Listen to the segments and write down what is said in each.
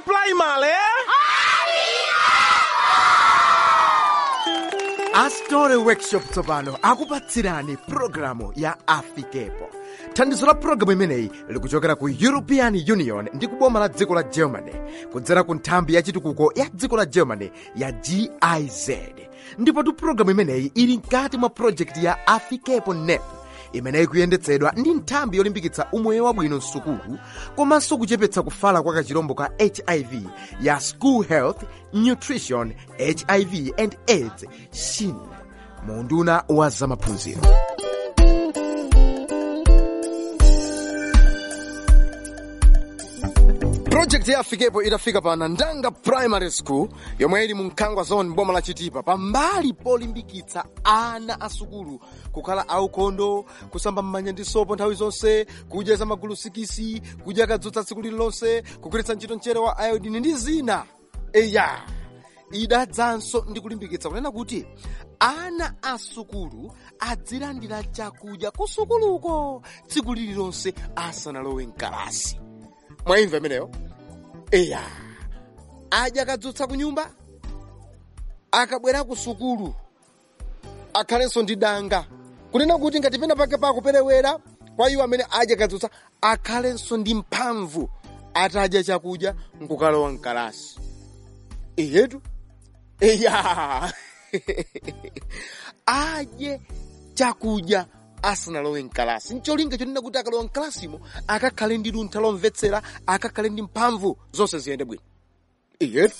primary astore workshop tsopano akupatsirani pulogalamu ya afikepo thandizo la pulogalamu imeneyi likuchokera ku european union ndi kuboma la dziko la germany kudzera ku nthambi ya chitukuko ya dziko la germany ya giz ndipotu pulogalamu imeneyi ili mkati mwa projekti ya afikepo nep imeneyi kuyendetsedwa ndi nthambi yolimbikitsa umoyo wabwino msukulu komanso kuchepetsa kufala kwa kachirombo ka hiv ya school health nutrition hiv and aids shin munduna wa zamaphunziro projekti ya afikepo itafika pa nandanga primary school yomwe ili mu mkhangwa zone boma la chitipa pambali polimbikitsa ana asukulu kukhala aukhondo kusamba m'manja ndi sopo nthawi zonse kudya za magulu sikisi kudya kadzutsa tsiku lililonse kugwiritsa ntchito mchere wa iodini ndi zina eya idadzanso ndi kulimbikitsa kunena kuti ana asukulu adzilandira chakudya kusukuluko tsiku lililonse asanalowe mkalasi mwaimva imeneyo eya adya kadzutsa ku nyumba akabwera ku sukulu akhalenso ndi danga kunena kuti ngati pena pake pakuperewera kwa iwo amene adya kadzutsa akhalenso ndi mphamvu atadya chakudya nkukalowa mkalasi iyetu eya adye chakudya asanalowe mkalasi ncholinga chonena kuti akalowa mkalasimo akakhale ndi luntha lomvetsera akakhale ndi mphamvu zonse ziyende bwino iyetu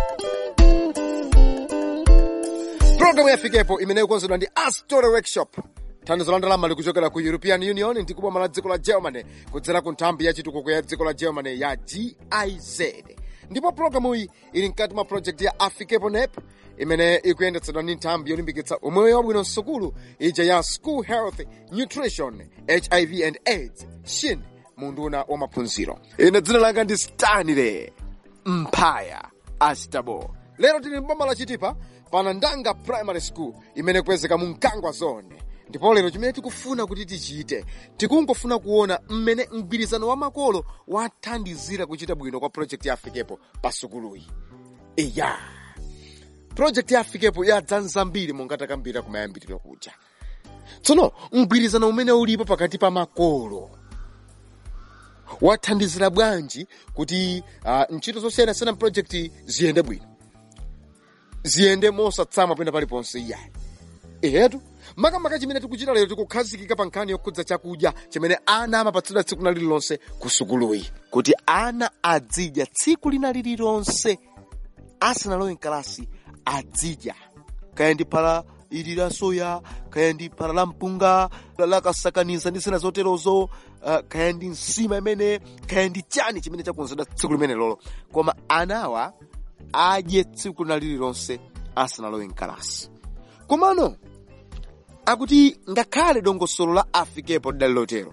programu yafikepo imene ikonzedwa ndi astore workshop thandizo la ndalama likuchokera ku european union ndi kuboma la dziko la germany kudzera ku nthambi ya chitukuko ya dziko la germany ya giz ndipo programu iyi ili mkati mwa project ya afikepo nep imene ikuyendetsedwa ndi nthambi yolimbikitsa umoyo wabwino msukulu ija ya school health nutrition hiv and aids shin munduna wa maphunziro ine dzina langa ndi stanley mphaya astabo lero tili mboma la chitipa pana ndanga primary school imene kupezeka mu mkangwa zone ndipo lero chimene tikufuna kuti tichite tikungofuna kuona mmene mgwirizano wa makolo wathandizira kuchita bwino kwa project ya afikepo pa sukuluyi iya project ya afikepo yadzanza mbiri mongatakambira kumayambiriro kuja tsono mgwirizano umene ulipo pakati pa makolo wathandizira bwanji kuti uh, ntchito zosiyanasiyana project ziyende bwino ziyende mosatsama pena paliponse iyayi ehetu makamaka chimene tikuchita lero tikukhazikika pa nkhani yokhudza chakudya chimene ana amapatsidwa tsiku lina lililonse ku sukuluyi kuti ana adzidya tsiku lina lililonse asanalowe mkalasi adzidya kaya ndi phala ili la soya kaya ndi phala la mpunga lakasakaniza ndi zina zoterozo uh, kaya ndi nsima imene kaya ndi chani chimene chakonzedwa tsiku limene lolo koma anawa adye tsiku lina lililonse asanalowe mkalasi komano akuti ngakhale dongosolo la afikepo lidali lotero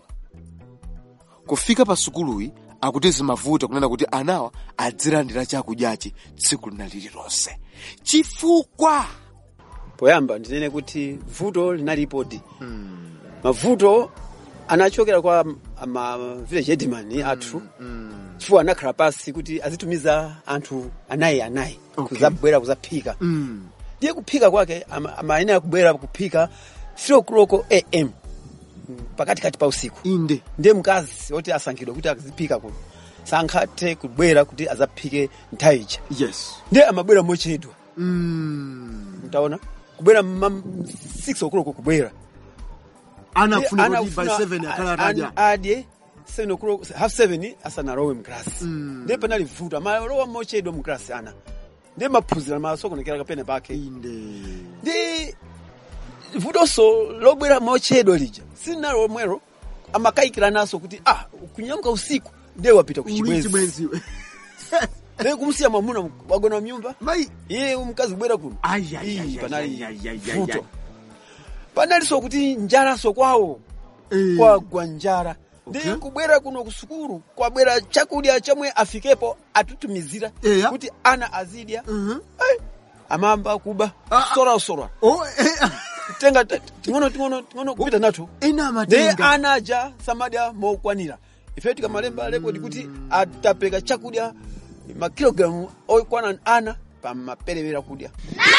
kufika pa sukuluyi akuti zimavuta kunena kuti anawa adzilandira chakudyachi tsiku lina lililonse chifukwa poyamba ndinene kuti vuto linalipodi mavuto anachokera kwa ma village headman athu chifukwa anakhala pasi kuti azitumiza anthu anayi anayi kuzabwera kuzaphika ndiye kuphika kwake ama- amayenera kubwera kuphika 3 o'clock am pakatikati pa usiku inde ndiye mkazi oti asankhidwa kuti aziphika kuno sankhathe kubwera kuti azaphike nthawi ija yes ndiye amabwera mochedwa mm. mtaona kubwera ma 6 o'clock kubwera anafuna kuti by Anafuna 7 akhala an- atadya adye 7 o'clock half 7 asanalowe mklasi ndiye panali vuto amalowa mochedwa mklasi ana ndiye maphunzira masokonekera kapene pake inde ndi vutonso lobwera mochedwa lija silinalo lomwero amakayikira naso kuti ah kunyamuka usiku ndiye wapita ku uli chibwenzi chibwenzi ndiye kumsiya mwamuna wagona mnyumba mai iye mkazi kubwera kuno Ai, ai, ai, Ii, ai, panali ai, ai, ai, vuto ai. panalinso kuti njalaso kwawo Eh. kwagwa njala Okay. ndiye kubwera kuno ku sukulu kwabwera chakudya chomwe afikepo atutumizira Eya. kuti ana azidya Mhm. Ai, amamba kuba Ah, ah. sorausora oh eh, tenga t- ting'ono ting'ono ting'ono kupita nathu ena ndiye amatenga ana aja samadya mokwanira ife tikamalemba rekodi kuti atapeka chakudya makilogramu okwana ana pa maperewera kudya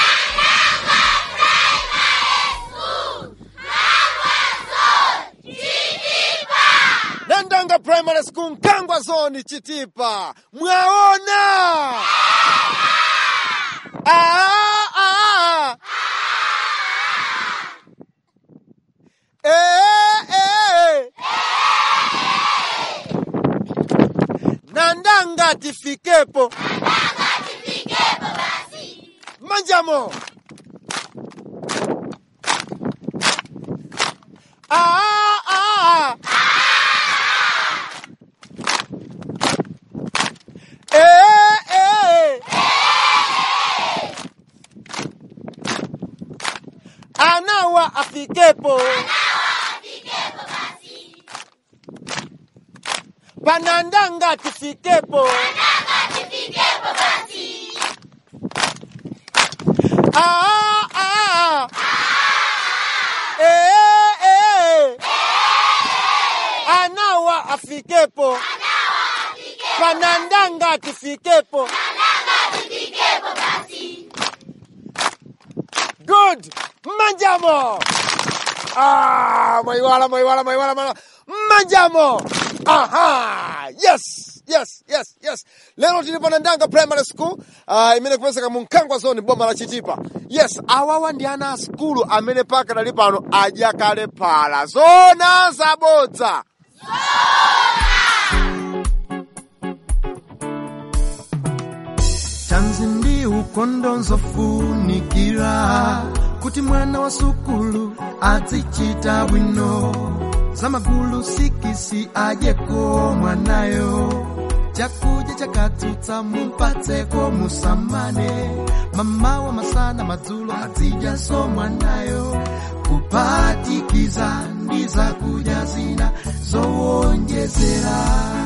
nandanga primary school nkangwa zoni chitipa mwaona ah, ah. Eh, eh. nandanga tifikepo manjamo ah, ah. Eh, eh. Anawa afikepo. Panandanga tifikepo. Ah, ah. Eh, eh. Anawa afikepo. Panandanga tifikepo. Good. Manjamo. Ah, maiwala, maiwala, maiwala, maiwala. Manjamo. Aha. Yes. Yes, yes, yes. Lero tili Panandanga Primary School, uh, imene kupezeka mu Nkangwa zone boma la Chitipa. Yes, awawa ndi ana a skulu amene paka dali pano adya kale phala. Zona zabodza. tanzi ndi ukondo nzofunikira kuti mwana wa sukulu azichita bwino zamagulu sikisi adyeko mwanayo chakudya chakatsutsa mumpatseko musamane mamawa masana madzulo azidyaso mwanayo kupatikiza ndi zakudya zina zowonjezera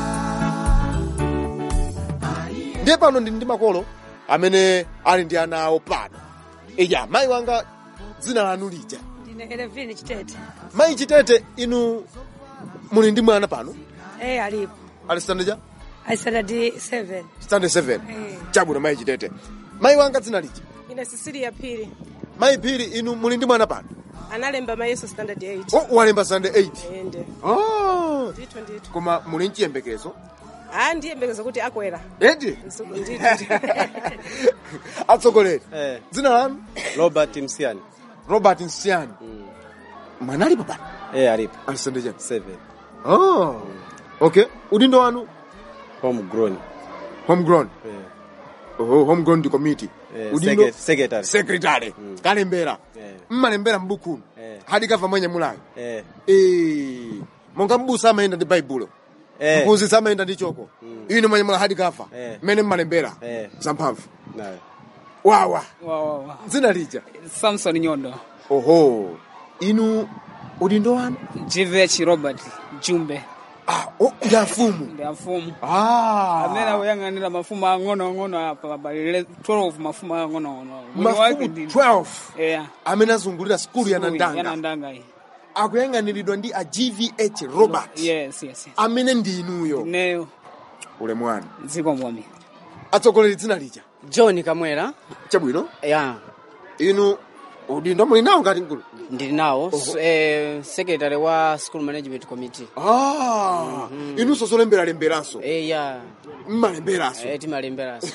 ndiye pano ndili ndi makolo amene ali ndi ana awo pano iya mayi wanga dzina lanu lija ndine elevini chitete mayi chitete inu muli ndi mwana pano e alipo ali standard ja aisanadi 7 standard 7 Eh. chabwino mayi chitete mayi wanga dzina lija ine sisili ya phiri mayi phiri inu muli ndi mwana pano analemba mayeso standard 8 oh, walemba standard 8 ende oh. ndithu ndithu koma muli mchiyembekezo ah ndiyembekeza kuti akwera edi Nsu- ndithu atsogoleri Eh, dzina lanu Robert Msiani. robert nsiani mwana alipo pano Eh, alipo. ali standard ja 7. oh. okay udindo wanu Homegrown. homegrown Eh, oh, homegrown ndi committee eh, udindo secret- secretary. secretary kalembera Eh. mmalembera m'bukumu Eh. hadi kava mwenye mulayo Eh, Eh, monga mbusa amayenda ndi baibulo eh, mphunzitsi amayenda ndi choko ino mwenye mula hadi kava Eh. mmene mmalembera Eh. zamphamvu nayo. wawa wawawa dzina lija samson nyondo oho inu udindo wanu gvh robert jumbe ah, oh, ya mfumu ndi afumu ah. amene akuyang'anira mafumu ang'onoang'ono apa abalire 12 mafumu ang'onoang'ono mwini wake mafumu ndi 12 yeah amene azungulira skulu ya nandanga yanandanga iyi akuyang'aniridwa ndi a gvh robert yes yes yes. amene ndi inuyo neyo ulemu wanu dziko momi atsogoleri dzina lija john kamwera chabwino ya inu udindo muli nawo ngati mkulu ndili nawo s- eh, secretary wa school management committee ah, inunso zolemberalemeranso eh, ya mmalemberanso eh, timalemberanso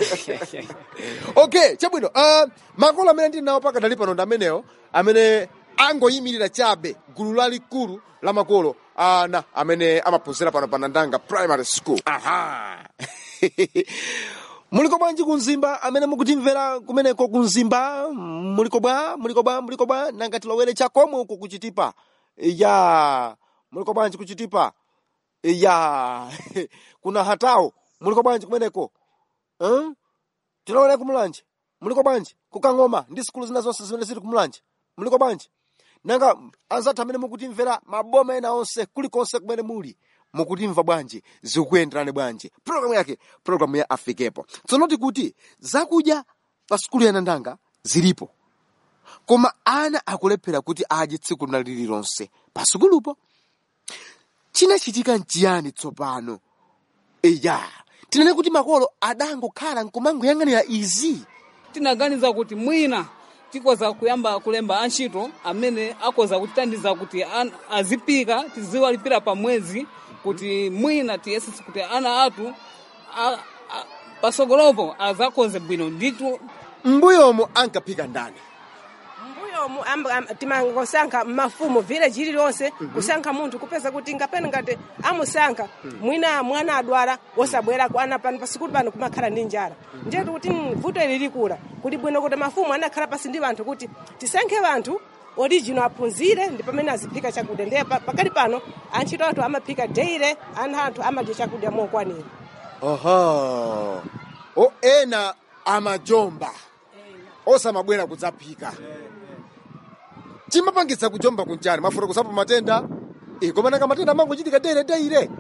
okay chabwino uh, makolo amene ndili nawo pakadali pano ndi amenewo amene angoyimirira chabe gulu lalikulu la makolo ana amene amaphunzira pano pa nandanga primary school aha muliko bwanji kunzimba amene mukutimvera kumeneko kunzimba muliko bwa muliko bwa muliko bwa nanga tilowere chakomwe uku kuchitipa ya muliko bwanji kuchitipa ya kuna hatawo muliko bwanji kumeneko huh? tilowere kumulanje muliko bwanji kukang'oma ndi sikulu zina zonse zimene zili kumulanje muliko bwanji nanga anzathu amene mukutimvera maboma ena onse kulikonse kumene muli mukutimva bwanji zikuyenderani bwanji programu yake programu ya afikepo tsono tikuti zakudya pa sikulu ya nandanga zilipo koma ana akulephera kuti adye tsiku lina lililonse pa sikulupo chinachitika nchiyani tsopano eya tinene kuti makolo adangokhala nkumangoyang'anira izi tinaganiza kuti mwina tikoza kuyamba kulemba antchito amene akoza kutitandiza kuti an, azipika tiziwalipira pa mwezi kuti mwina tiyesese kuti ana athu a- a- pasogolopo azakoze bwino nditu mbuyomo ankaphika ndani mbuyomu amba- am- timangosankha mmafumu village ililonse kusankha munthu kupeza kuti ngapena ngati amusankha mwina mwana adwala wosabwerako ana pano pasikulu pano kumakhala ndi njala njetu kuti mm, vuto ili likula kuti bwino kuti mafumu anakhala pasi ndi anthu kuti tisankhe anthu original aphunzire ndi pamene aziphika chakudya ndiye pa- pakali pano antchito athu amaphika deire ana anthu amadya chakudya mokwanira oho o ena amajomba osamabwera kudzaphika chimapangitsa kujomba kunjani mafuna kusapa matenda Eh, koma nanga matenda amangochitika deire deire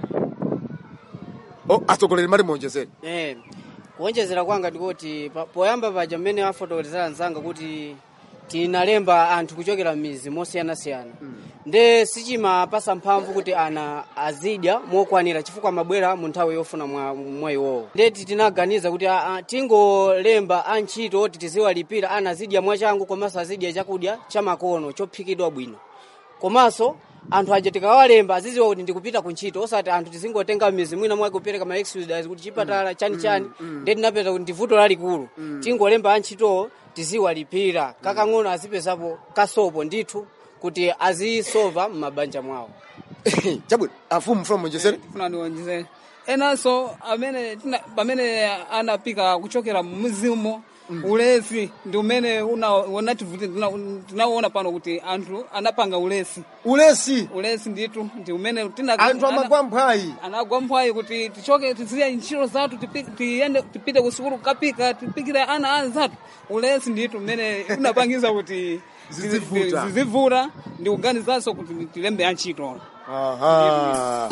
o atsogoleri mali muonjezere eh kuonjezera kwanga ndikuti pa- poyamba paja mmene afotokozera mzanga kuti tinalemba anthu kuchokera m'mizi mosiyanasiyana nde sichimapasa mphamvu kuti ana azidya mokwanira chifukwa amabwera mu nthawi yofuna mwa, mwa iwowo ndeti tinaganiza kuti a, a, tingolemba antchito oti tiziwalipira ana azidya mwachangu komanso azidya chakudya chamakono chophikidwa bwino komanso anthu aja tikawalemba aziziwa kuti ndikupita kuntchito osati anthu tizingotenga mizi mwina mwake kupereka ma exodus kuti chipatala chani chani nde tinapeza kuti ndivuto lalikulu tingolemba antchitowo tiziwalipira kakang'ono azipezapo kasopo ndithu kuti azisova m'mabanja mwawo chabwino afumu mfuna muonjezere funa ndiwonjezere enanso amene tina- pamene anapika kuchokera mumuzimo ulesi ndi umene una- unativuti tina- tinaona pano kuti anthu anapanga ulesi ulesi ulesi ndithu ndi umene tina- anthu ana- amagwa mphwayi anagwa mphwayi kuti tichoke tiziye ntchito zathu tipi- tiyende tipite ku sukulu kukapika tipikire ana anzathu ulesi ndithu umene unapangiza kuti Zizivuta. zizivuta ndi kuganizanso kuti tilembe antchito aha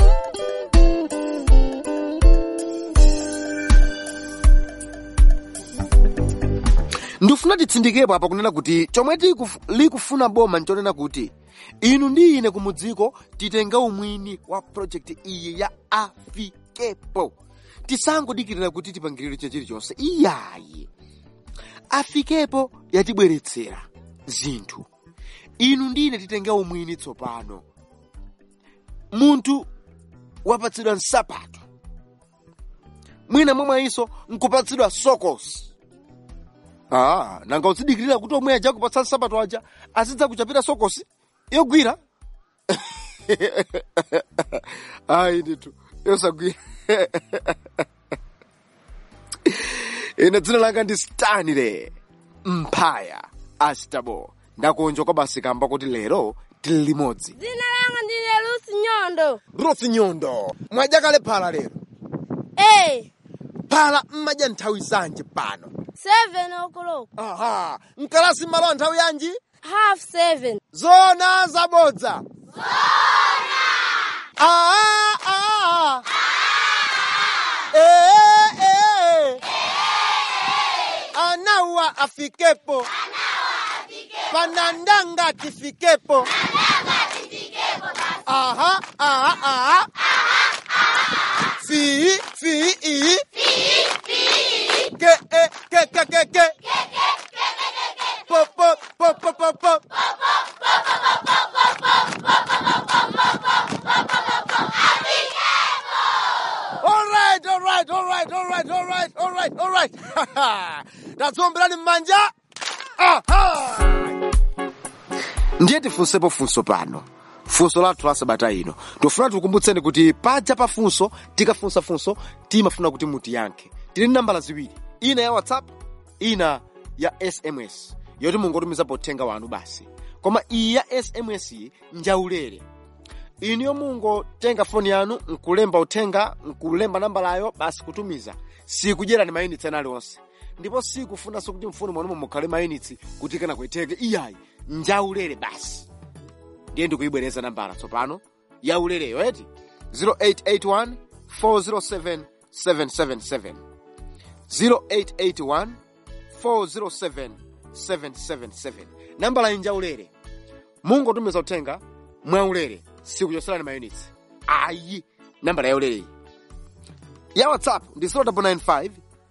ndifuna titsindikepo apa kunena kuti chomwe tikuf- likufuna boma nchonena kuti inu ndi ine kumudziko titenga umwini wa projekti iyi ya afikepo tisangodikirira kuti tipangiridwe chilichonse iyayi afikepo yatibweretsera zinthu inu ndi ine titenga umwini tsopano munthu wapatsidwa nsapato mwina momweyiso nkupatsidwa sokosi ah, nanga uzidikirira kuti omwe aja kupatsa nsapato aja azidza kuchapira sokosi yogwira ayi ndithu yosagwira ine dzina langa ndi stanile mphaya astabo ndakonja kwa basi kamba kuti lero tili limodzi dzina langa ndine lusi nyondo ruth nyondo mwadya kale phala lero e phala mmadya nthawi zanji pano 7 o'clock aha mkalasi mmalo nthawi yanji half 7 zona zabodza Ah, ah, ah. Eh, eh. anawa afikepo panandanga tifikepo aha aha aha fi fi i ke e ke ke ke ke po po po po po po All right, all right, all right, all right, all right, all right, all right. Ndadzomberani mmanja. Aha! Ndiye tifunsepo funso pano. Funso lathu la sabata ino. Tofuna tikukumbutseni kuti paja pa funso, tikafunsa funso, timafuna kuti mutiyankhe. Tili ndi nambala ziwiri. Ina ya WhatsApp, ina ya SMS. Yoti mungotumizapo uthenga wanu basi. Koma iyi ya SMS iyi njaulere. iniyo mungotenga foni yanu nkulemba uthenga nkulemba nambalayo basi kutumiza sikudyerani mayunitsi ena aliwonse ndipo sikufunanso kuti mfuni mwanumo mukhale mayunitsi kuti kana kuiteke iyayi njaulere basi ndiye ndikuyibwereza nambala tsopano yaulereyo eti 0881 407 777 0881 407 777 nambala iyi njaulere mungotumiza uthenga mwaulere sikuchoserani mayunitsi ayi nambala yaulere iyi ya whatsapp ndi 0995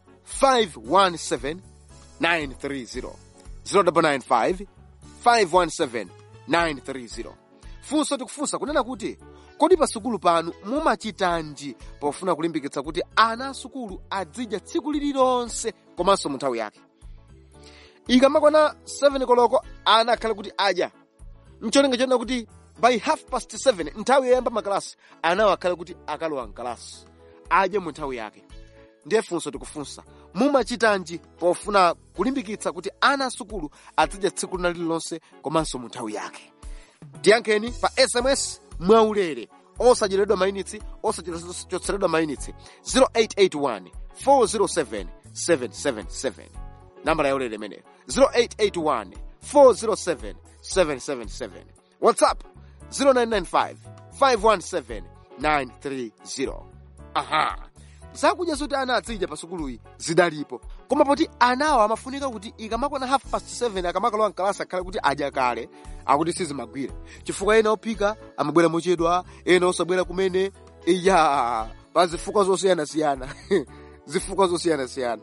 517 930 0995 517 930 funso tikufunsa kunena kuti kodi pasukulu panu mumachitanji pofuna kulimbikitsa kuti ana asukulu adzidya tsiku lililonse komanso mu nthawi yake ikamakwana 7 koloko ana akhale kuti adya mcholinga chonena kuti by half past 7 nthawi yoyamba makalasi anawo akhale kuti akalowa mkalasi adye mu nthawi yake ndiye funso tikufunsa mumachitanji pofuna kulimbikitsa kuti ana asukulu adzidya tsiku lina lililonse komanso mu nthawi yake tiyankheni pa sms mwaulere osacheredwa mainitsi osachotseredwa mainitsi 0881 407 777 nambala yaulere imeneyo 0881 407 777 whatsapp 0995 517 930 aha zakudya zoti ana adzidya pa sukuluyi zidalipo koma poti anawo amafunika kuti ikamakwana half past 7 akamakalowa mkalasi akhale kuti adya kale akuti sizimagwira chifukwa ena ophika amabwera mochedwa ena osabwera kumene iya pa zifukwa zosiyanasiyana zifukwa zosiyanasiyana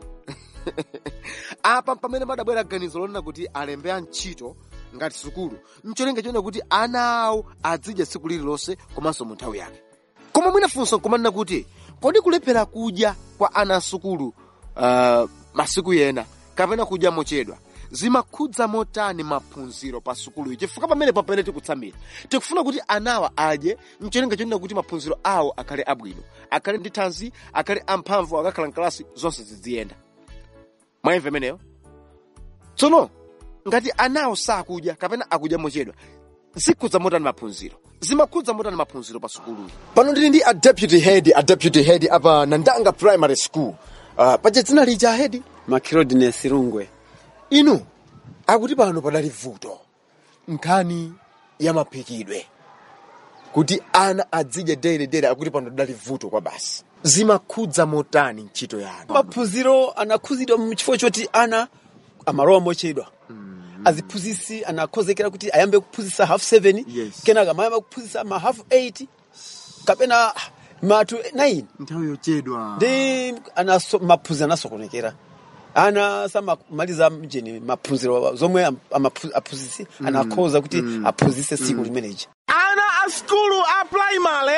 apa pamene padabwera ganizo lonena kuti alembe antchito ngati sukulu mcholinga chonena kuti ana awo adzidya tsiku lililonse komanso mu nthawi yake koma mwina funso nkumanena kuti kodi kulephera kudya kwa ana asukulu uh, masiku yena kapena kudya mochedwa zimakhudza motani maphunziro pa sukuluyi chifukwa pamene papene tikutsamira tikufuna kuti anawa adye mcholinga chonena kuti maphunziro awo akhale abwino akhale ndi thanzi akhale amphamvu akakhala mkalasi zonse ziziyenda mwayimva imeneyo tsono ngati anawo sakudya kapena akudya mochedwa zikhudza motani maphunziro zimakhudza motani maphunziro pa sukuluyi pano ndili ndi a deputy head a deputy head apa nandanga primary school uh, paja dzina lija head makilodines rungwe inu akuti pano padali vuto nkhani ya maphikidwe kuti ana adzidya dere dere akuti pano padali vuto kwa basi zimakhudza motani ntchito yanu maphunziro anakhuzidwa mchifukwa choti ana amalowa mochedwa aziphunzisi anakhozekera kuti ayambe kuphunzisa half 7 Yes. kenaka amayamba kuphunzisa ma half 8 kapena matu 9 nthawi yochedwa ndi anaso, maphunziro anasokonekera ana samamaliza mjeni maphunziro zomwe am- amaphu- aphunzisi anakhoza kuti aphunzise tsiku limeneji ana a skulu a primary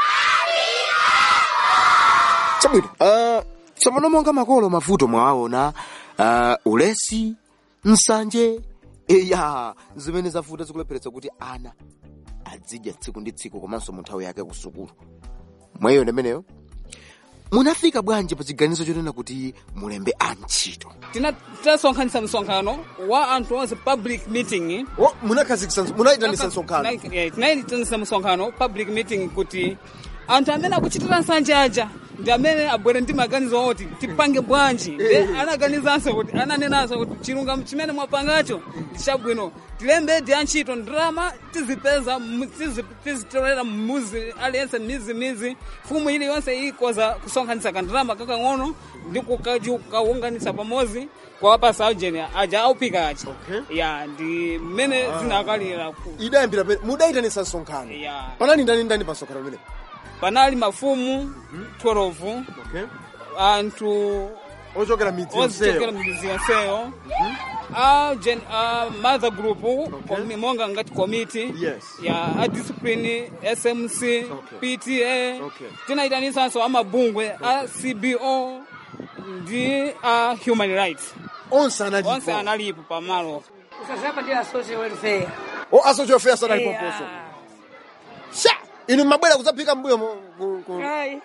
chabwino uh, tsopano monga makolo mavuto mwawaona uh, ulesi nsanje iya zimene zavuta zikulepheretsa kuti ana adzidya tsiku ndi tsiku komanso mu nthawi yake kusukulu mwayiyo imeneyo munafika bwanji pa chiganizo chonena kuti mulembe antchito Tina- tinasonkhanitsa msonkhano wa anthu onse public meeting oh, munakhazikisa munayitanisa msonkhano Eh, tinayitanisa msonkhano public meeting kuti anthu amene akuchitira nsanje aja ndi amene abwere ndi maganizo oti tipange bwanji Nde anaganizanso kuti ananenanso kuti chilungamo chimene mwapangacho ndi chabwino tilembe ndi antchito ndalama tizipeza mu- tizi- tizitolera mmuzi aliyense mizimizi fumu iliyonse ikoza kusonkhanitsa kandalama kakang'ono ndi kukaji- kukaunganitsa pamodzi kuwapasa aujeni aja auphika aja ya ndi mmene zinakalira ku idayambira pene mudayitanisa msonkhano ya panali ndani ndani pa msonkhano umene panali mafumu 12 okay. anthu ochokera midzi ozichokera yonseyo midzi yonseyo a gen a mother group komi- monga ngati committee Yes. ya a discipline smc pta Okay. tinayitanisanso amabungwe a cbo ndi a human rights onse analipo onse analipo pamalo usazapa ndi a social welfare o asochofeya sanalipo Yeah. mposo sha inu mabwera kudzaphika mbuyo mu- ku- ku- Ayi.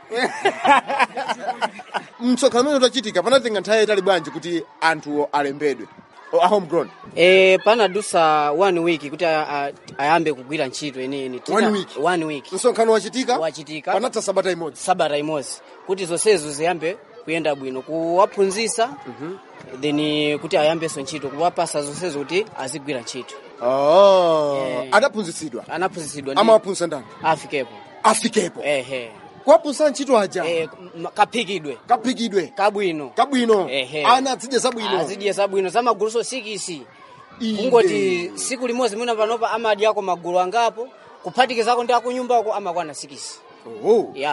msonkhano umene utachitika panatenga nthawi yayitali bwanji kuti anthuwo alembedwe O, a homegrown e, panadusa one week kuti a- a- ayambe kugwira ntchito ineyi One week? one week msonkhano wachitika Wachitika. panatha sabata imodzi sabata imodzi kuti zonsezo ziyambe kuyenda bwino kuwaphunzisa then kuti ayambenso ntchito kuwapasa zonsezo kuti azigwira ntchito Oh, Eh. adaphunzitsidwa anaphunzitsidwa ndi amawaphunzitsa ndani afikepo afikepo ehe kuwaphunzitsa ntchito aja Eh, m- kaphikidwe kaphikidwe kabwino kabwino Ehe. ana adzidye zabwino azidye zabwino za maguluso sikisi Inde. kungoti siku limodzi mwina panopa amadyako magulu angapo kuphatikizako ndi akunyumbako amakwana sikisi Oh. ya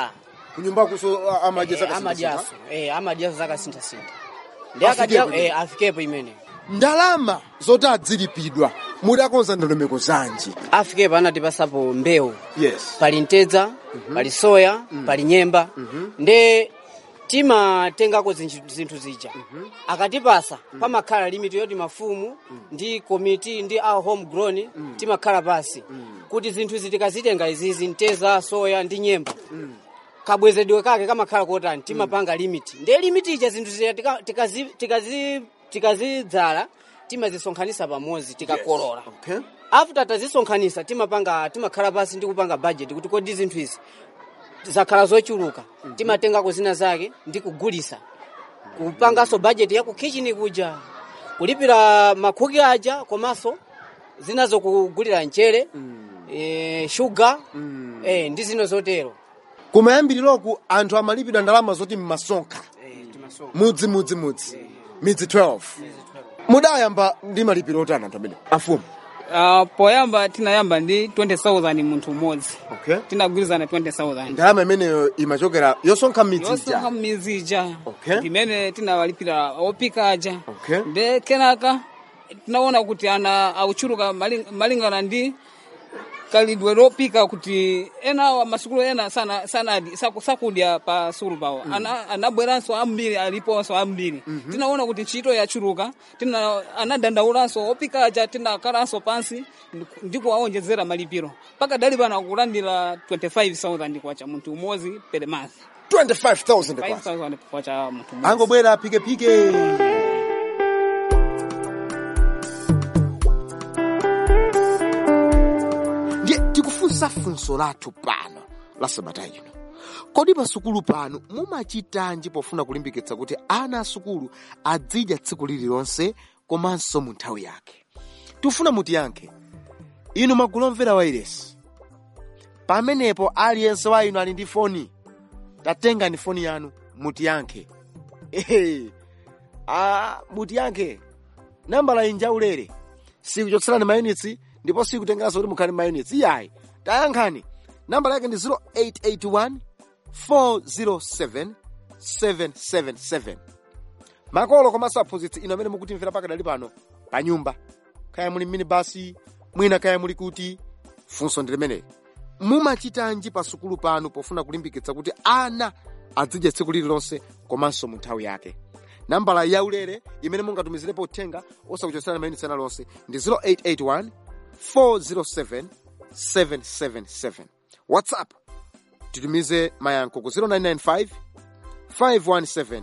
kunyumbakuso amadya Eh, zaka amadyaso eh, amadyaso zakasinthasintha ndi Afikepo akadya eh, afikepo imene ndalama zoti adzilipidwa mudakonza ndondomeko zanji afikepo anatipasapo mbewu yes pali mtedza pali soya pali nyemba nde timatengako zinchi- zinthu zija akatipasa pamakhala limiti yoti mafumu ndi komiti ndi a homegrown timakhala pasi kuti zinthu izi tikazitenga izizi mtedza soya ndi nyemba kabwezedwe kake kamakhala kotani timapanga limiti ndiye limiti ija zinthu zija tika- tikazi- tikazi- tikazidzala timazisonkhanisa pamodzi tikakolola okay after tazisonkhanisa timapanga timakhala pasi ndi kupanga budget kuti kodi zinthu izi zakhala zochuluka timatengako zina zake ndi kugulisa kupanganso budget ya ku kitchen kuja kulipira makhuki aja komanso zinazo kugulira mchere eh, sugar eh, ndi zina zotero kumayambiriroko anthu amalipidwa ndalama zoti mmasonkha mudzi mudzi mudzi midzi 12 mudayamba ndi malipiro otani anthu amene afumu Uh, poyamba tinayamba ndi 20000 munthu umodzi okay tinagwirizana 20000 ndalama imeneyo imachokera yosonkha midzi yosonkha ija m'midzi ija Okay. imene tinawalipira opika aja Okay. nde kenaka tinaona kuti ana auchuluka maling- malingana ndi kalidwe lopika kuti ena wa masukulu ena sana sanadi saku- sakudya pa sukulu pawo ana anabweranso ambiri aliponso ambiri tinaona kuti ntchito yachuluka tina anadandaulanso opika aja tinakalanso pansi ndi kuwaonjezera malipiro mpaka dali pano kulandira 25000 kwacha munthu umodzi per month 25000 kwa 5000 kwacha munthu umodzi angobwera apikepike ndiye tikufunsa funso lathu pano la sabata ino kodi pasukulu pano mumachitanji pofuna kulimbikitsa kuti ana asukulu adzidya tsiku lililonse komanso mu nthawi yake tifuna mutiyankhe inu magulu omvera wairesi pamenepo aliyense wa inu ali ndi foni tatengani foni yanu mutiyankhe Ehe. Ah, mutiyankhe nambala inja ulere sikuchotserani mayunitsi ndipo sikutengeranso kuti mukhale mayunitsi iyayi tayankhani nambala yake ndi 0881 407 777 makolo komanso aphunzitsi ino amene mukutimvera pakadali pano pa nyumba kaya muli minibasi mwina kaya muli kuti funso ndi limeneli mumachitanji pa sukulu pano pofuna kulimbikitsa kuti ana adzidya tsiku lililonse komanso mu nthawi yake nambala yaulere imene mungatumizirepo uthenga osakuchotserani mayunitsi ena lonse ndi 0881 407 777 whatsapp titumize mayankho ku 0995 517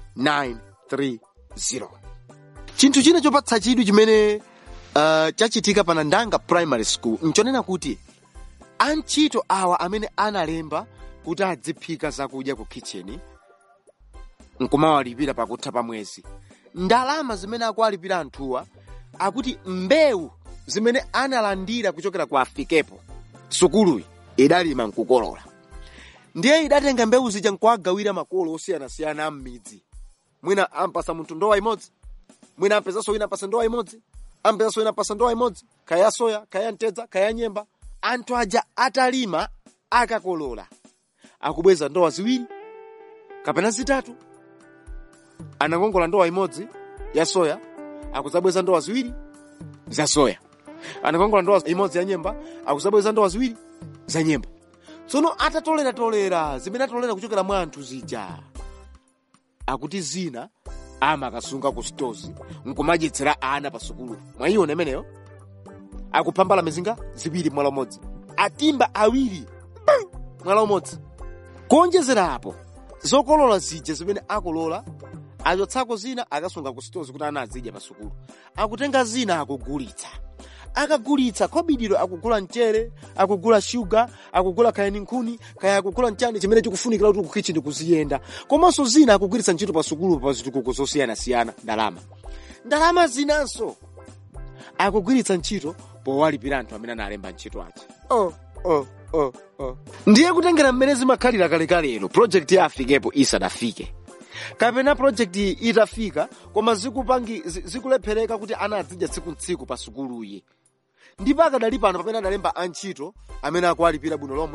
930 chinthu china chopatsa chidwi chimene uh, chachitika pa nandanga primary school nchonena kuti antchito awa amene analemba kuti adziphika zakudya ku kitchen nkumawalipira pakutha pa mwezi ndalama zimene akuwalipira anthuwa akuti mbewu zimene analandira kuchokera ku afikepo sukuluyi idalima nkukolola ndiye idatenga mbewu zija nkuwagawira makolo osiyanasiyana a m'midzi mwina ampasa munthu ndowa imodzi mwina ampezanso wina apasa ndowa imodzi ampezanso wina apasa ndowa imodzi kaya ya soya kaya ya mtedza kaya ya nyemba anthu aja atalima akakolola akubweza ndowa ziwiri kapena zitatu anakongola ndowa imodzi ya soya akuzabweza ndowa ziwiri za soya anakongola ndowa imodzi ya nyemba akuzabweza ndowa ziwiri za nyemba tsono atatoleratolera zimene atolera kuchokera mwa anthu zija akuti zina amakasunga ku stozi nkumadyetsera ana pa sukulu mwayiona imeneyo akuphambala mizinga ziwiri mwala umodzi atimba awiri bam, mwala umodzi kuonjezera apo zokolola zija zimene akolola achotsako zina akasunga ku stozi kuti ana azidya pa sukulu akutenga zina akugulitsa akagulitsa kobidiro akugula mchere akugula shuga akugula kaya nkhuni kaya akugula mchani chimene chikufunikira kuti kukichini kuziyenda komanso zina akugwiritsa ntchito pa sukulu pa zitukuko zosiyanasiyana ndalama ndalama zinanso akugwiritsa ntchito powalipira anthu amene analemba ntchito aja oh, oh, oh, oh. ndiye kutengera mmene zimakhalira kalekalero projekti ya afikepo isadafike kapena projekti itafika koma zikupangi zi- zikulephereka kuti ana azidya tsiku ntsiku pa sukuluyi ndipo akadali pano pamene adalemba antchito amene akuwalipira bwino lomwe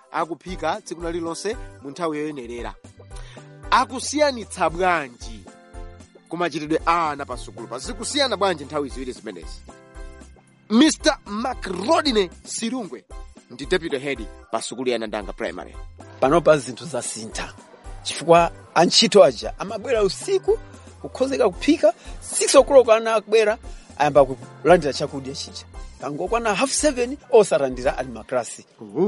akuphika tsiku na lililonse mu nthawi yoyenerera akusiyanitsa bwanji kumachitidwe a ana pasukulu pazikusiyana bwanji nthawi ziwiri zimenezi mr macrodine sirungwe ndi deputy head pa sukulu ya nandanga primary panopa zinthu zasintha chifukwa antchito aja amabwera usiku kukhozeka kuphika 6 o'clock ana akubwera ayamba kulandira chakudya chija pangokwana half 7 osalandira ali maklasi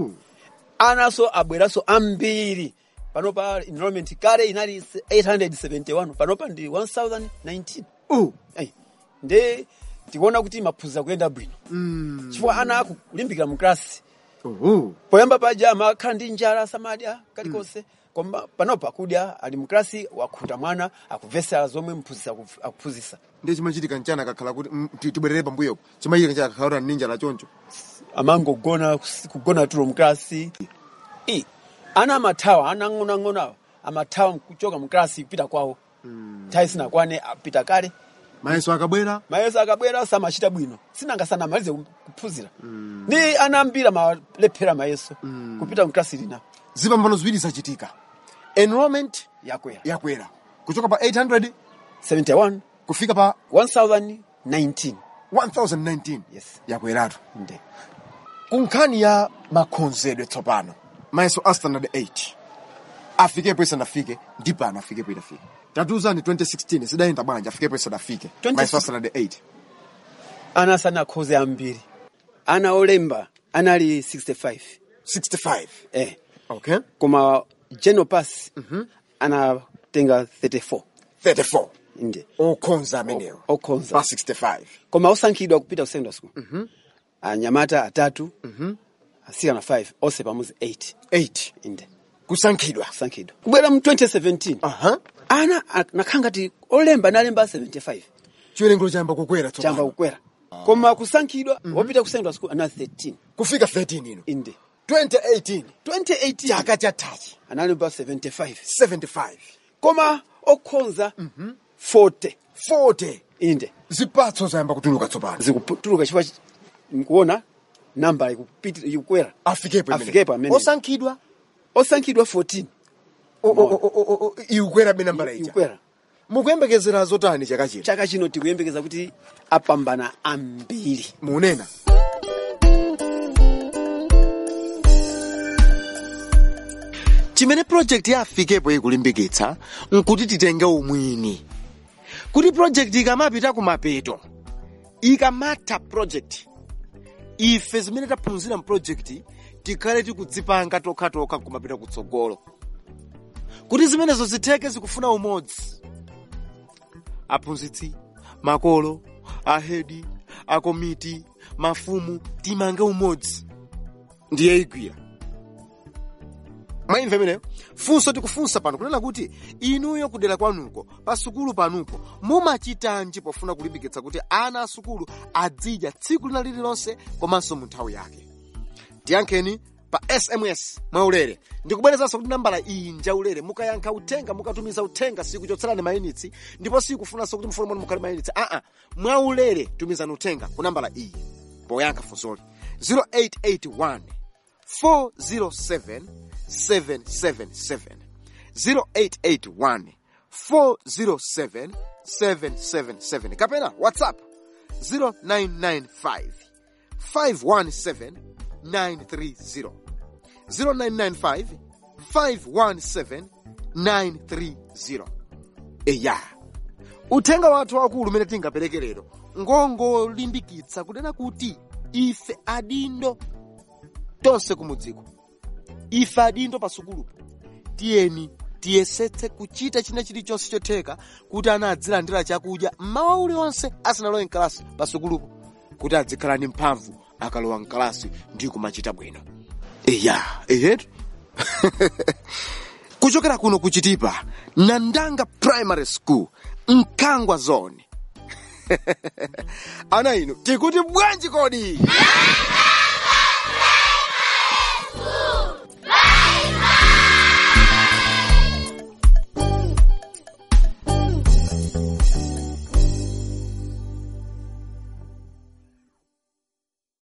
anaso abweranso ambiri panopa enrollment kale inali 871 panopa ndi 1019 uh. Ay, nde tikuona kuti maphunziro kuyenda bwino mm. chifukwa ana akulimbikira mu klasi uh. poyamba paja amakhala ndi njala samadya kalikonse koma panopa akudya ali mklasi wakhuta mwana akuvesera zomwe mphunzitsi akuf- akuphunzitsa ndiye chimachitika mchana kakhala kuti mm, ti- tibwerere pambuyopo chimachitika mchana kakhala kuti ninja lachoncho amangogona kus- kugona tulo mklasi I, ana amathawa ana ang'onoang'ono awa amathawa kuchoka mklasi kupita kwawo nthawi sinakwane apita kale mayeso akabwera mayeso akabwera samachita bwino sinanga sanamalize ku- kuphunzira ndi ana ambiri amalephera mayeso kupita mklasi lina zipambano ziwiri zachitika enrollment yakwera yakwera kuchoka pa 800 71 kufika pa 1019 1019 yes yakweratu nde ku nkhani ya makhonzedwe tsopano mayeso a standard 8 afikepo isanafike ndi pano afikepo itafika tatiuzani 2016 zidayenda bwanji afikepo isanafike 2016 mayeso a standard 8 ana sanakhoze ambiri ana olemba anali 65 65 eh okay koma general pass anatenga 34 34 nde okhonza amenewo O- okhonza. pa 65 koma osankhidwa kupita ku secondary school anyamata atatu asikana 5 onse pamodzi 8 8 inde kusankhidwa kusankhidwa kubwera mu 2017 aha ana nakhala ngati olemba analemba 75 chiwerengero chayamba kukwera chamba tsopano kukwera koma kusankhidwa wopita ku secondary school ana 13 kufika 13 ino inde 2018 2018 chaka chathachi analemba 75 75 koma okhonza 40 40 inde zipatso zayamba kutuluka tsopano zikutuluka chifukwa chi- mkuona namba ikupiti- ikukwera afikepo imene. Afikepo amene. osankhidwa osankhidwa 14 o- o- o- o- o- o- ikukwera be nambala ija ikukwera mukuyembekezera zotani chaka chino chaka chino tikuyembekeza kuti apambana ambiri munena chimene project ya afikepo ikulimbikitsa nkuti titenge umwini kuti project ikamapita kumapeto ikamatha project ife zimene taphunzira mprojekti tikhale tikudzipanga tokhatokha kumapita kutsogolo kuti zimenezo zitheke zikufuna umodzi aphunzitsi makolo ahedi akomiti mafumu timange umodzi ndiye igwira mwaimva imeneyo funso tikufunsa pano kunena kuti inuyo kudera kwanuko pa sukulu panupo mumachitanji pofuna kulimbikitsa kuti ana a sukulu adzidya tsiku lina lililonse komanso mu nthawi yake tiyankheni pa sms mwaulere ndikubwerezanso kuti nambala iyi njaulere mukayankha uthenga mukatumiza uthenga sikuchotserani mayunitsi ndipo sikufunanso kuti mfoni mwanu mukhale mayunitsi aa mwaulere tumizani uthenga ku nambala iyi poyankha funsoli 0881 407 777 0881 407 777 kapena whatsapp 0995 517 930 0995 517 930 eya uthenga wathu wakulu umene tingapereke lero ngongolimbikitsa kunena kuti ife adindo tonse kumudziko ife adindo pasukulupo tiyeni tiyesetse kuchita china chilichonse chotheka kuti ana adzilandira chakudya mmawa uliwonse asanalowe mkalasi pasukulupo kuti adzikhala ndi mphamvu akalowa mkalasi ndi kumachita bwino eya ehetu kuchokera kuno kuchitipa nandanga primary school mkangwa zone ana inu tikuti bwanji kodi